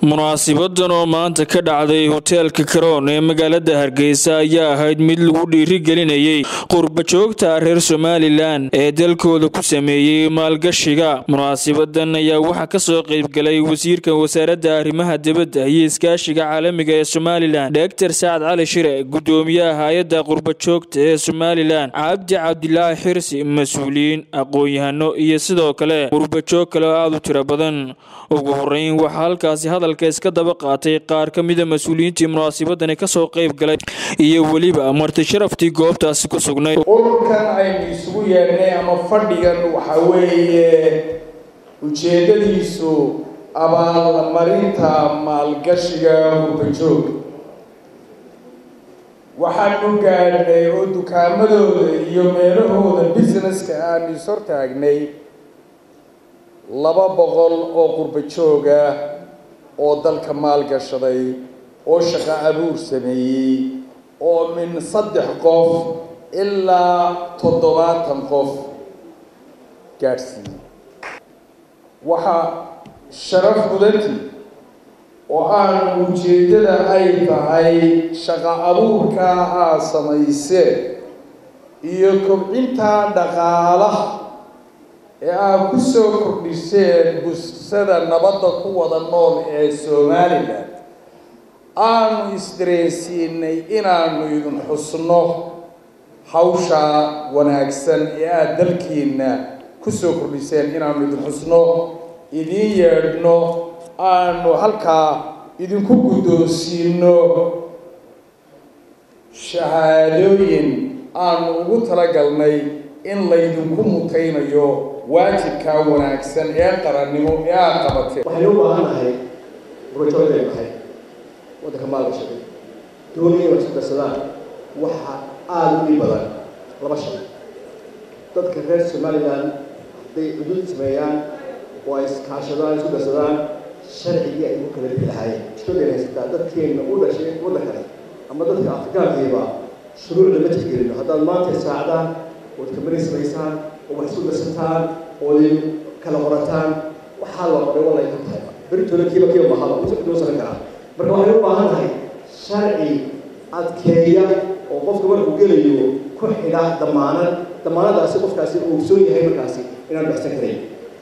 munaasibadan oo maanta ka dhacday hoteelka karoon ee magaalada hargeysa ayaa ahayd mid lagu dhiirigelinayay qurbajoogta reer somalilan ee dalkooda ku sameeyey maalgashiga munaasibadan ayaa waxaa kasoo qeybgalay wasiirka wasaaradda arrimaha dibadda iyo iskaashiga caalamiga ee somalilan dogtor sacad cali shire gudoomiyaha hay-adda qurbajoogta ee somalilan cabdi cabdilaahi xirsi mas-uuliyiin aqoon-yahano iyo sidoo kale qurbajoog kale oo aada u tiro badan ugu horeyn waxaa halkaasi hadalka iska daba qaatay qaar ka mida mas-uuliyiintii munaasibadani kasoo qeyb galay iyo weliba marti sharaftii goobtaasi ku sugnayd ururkan aynu isugu yeedhnay ama fadhigan waxa weeye ujeedadiisu abaalmarinta maalgashiga qurbajoog waxaanu gaadhnay oo dukaamadooda iyo meelahooda businesska aanu is hortaagnay laba boqol oo qurbajooga oo dalka maalgashaday oo shaqo abuur sameeyey oo min saddex qof ilaa toddobaatan qof gaadhsiiyey waxaa sharaf mudanti oo aan ujeeddada ay tahay shaqo abuurka aa samayseen iyo kobcinta dhaqaalaha ee aad ku soo kordhiseen busada nabadda ku wada nool ee somalilan aanu isdareensiinay inaanu idin xusno hawsha wanaagsan ee aada dalkiina kusoo kordhiseen inaanu idin xusno idin yeedhno aanu halkaa idinku guddoonsiino shahaadooyin aanu ugu talagalnay in laydinku mutaynayo waajibkaa wanaagsan ee qarannimo ee aada qabateen waxaynu u baahan nahay qurbajoogday nahay waddanka maalgashaday doonaya wax isku darsadaan waxa aada u dhib badan laba shay dadka reer somalilan hadday xuduud sameeyaan oo ay iskaashadaan isku darsadaan sharcigii ay ugu kala bixi lahaayeen isbedel haysataa dadkeenna u dhashay waddankani ama dadka afrikaankiiba shuruucda ma tixgelino haddaad maanta saacdaan ood kambani samaysaan oo wax isku darsataan ood kala qorataan waxaa la qoray walay ka tahay beritooda kiiba kiiba mahada usoo saran karaa marka waxay u baahan tahay sharci adkeeya oo qofka markuu gelayo ku xidha damaanad damaanadaasi qofkaasi uu ogsoon yahay markaasi inaan baxsan karayn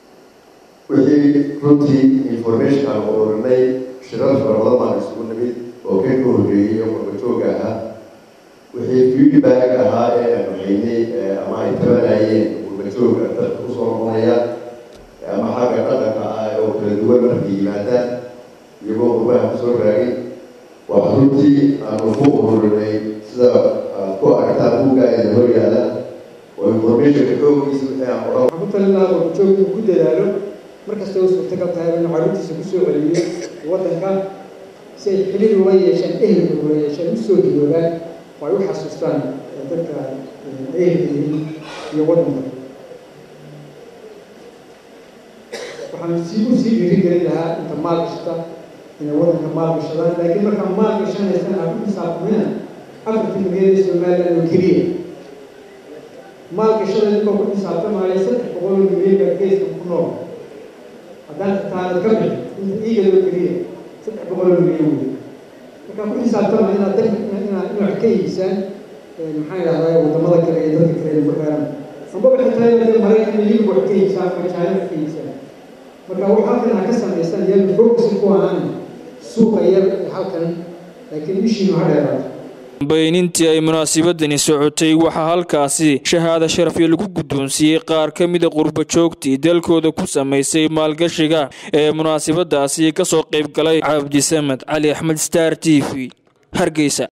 wixii runtii information aan ururinay shirar fara badan baan isugu nimid oo ka ka horreeyey oo qurbajoogga ahaa wixii feedback ahaa ee aan haynay ama ay tabanayeen qurbajoogga dadka kusoo noqonaya ama xagga dhaqanka ah oo kala duwan markay yimaadaan iyagoo qurbaha kusoo raagay waa runtii aanu ku ururinay sida aad ku aragtaan buugga idin hor yaala oo informationka xoogiisa wixii aan odhan waxaan ku talin lahaa qurbajoog inuu ku dadaalo markasta u suurtagal tahay inuu carruurtiisa kusoo celiyo waddanka si ay xilid uga yeeshaan ehelka uga yeeshaan usoo diloobaan oo ay u xasuustaan dadka ehelka yihiin iyo waddanka waxaan sii u sii dhiirigelin lahaa inta maalgashata inay waddanka maalgashadaan laakiin markaa maalgashanaysan aad ku xisaabtamina afartii milyan ee somaliland oo keliya maalgashada ninkoo ku xisaabtamaya saddex boqol oo milyan baa geeska ku nool haddaan taanad ka bixi inta iigadoo keliya saddex boqol oo milyan wey markaa ku xisaabtama inaad dalka inaad inaad ka iibsaan maxaa idhahdaa wadamada kale iyo dadka kale ku xeeran amba waxay tahay inaad maraykan iyo wax ka iibsaan ama china ka iibsaan marka wax halkan ha ka samaysaan iyaga focus ku ahaan suuqa yar halkan laakiin ishiinu ha dheeraato baynintii ay munaasibadani socotay waxaa halkaasi shahaado sharafyo lagu guddoonsiiyey qaar ka mida qurbajoogtii dalkooda ku samaysay maalgashiga ee munaasibadaasi kasoo qayb galay cabdisamed cali axmed star t v hargeysa